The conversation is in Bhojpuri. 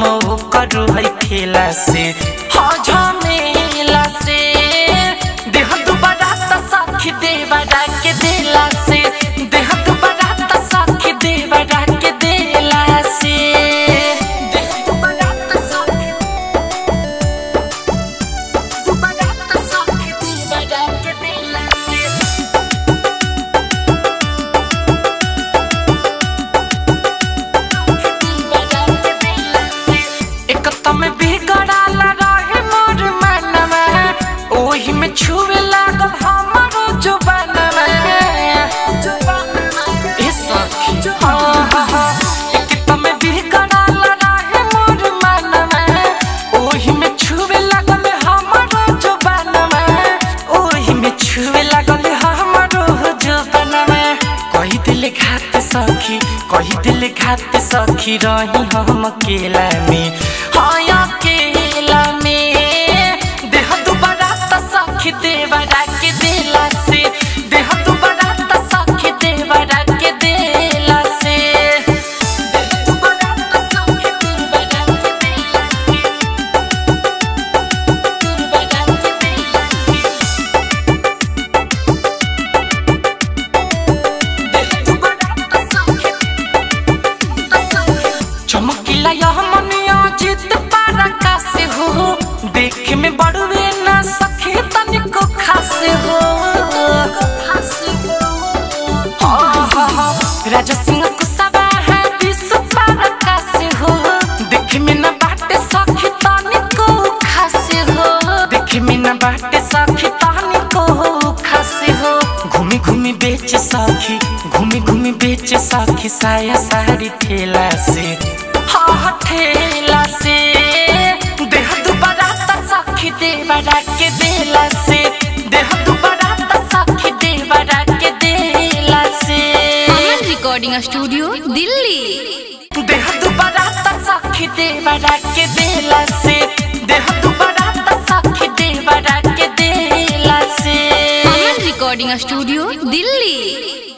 करू है खेला से हो झमेला से देह दुबारा त सखी देवरा के देला से देह दुबारा त सखी देवरा के देला से देह दुबारा त सखी दुबारा त सखी देवरा के देला से एक तम बिगड़ाल रहे मोर मनवा ओही में छुए लागल हमरो जुबानवा ए सखी हाँ हाँ हाँ एक तम बिगड़ाल रहे मोर मनवा ओही में छुए लागल हमरो जुबानवा ओही में छुए लागल हमरो जुबानवा कही दिल घात सखी कही दिल घात सखी रही हम अकेला में हाँ अकेला में देह दुबारा त सखी देवरा के देला से देह दुबारा त सखी देवरा के देला से देह दुबारा त सखी देवरा के देला से देवरा के देला से चमकीला यह मनिया जित पारा का से हो देख में बड़वे ना सखे तनिको खासे हो हाँ, हाँ, हाँ, राजा सिंह कुसबा है विश्व पारा का से हो देख में ना बाटे सखी तनिको खासे हो देख में ना बाटे सखी तनिको खासे हो घूमी घूमी बेच सखी घूमी घूमी बेच सखी साया साड़ी ठेला से हाँ हाँ ठेला से देह दुबारा त सखी देवरा के देला से देह दुबारा त सखी देवरा के देला से अमन रिकॉर्डिंग स्टूडियो दिल्ली देह दुबारा त सखी देवरा के देला से देह दुबारा त सखी देवरा के देला से अमन रिकॉर्डिंग स्टूडियो दिल्ली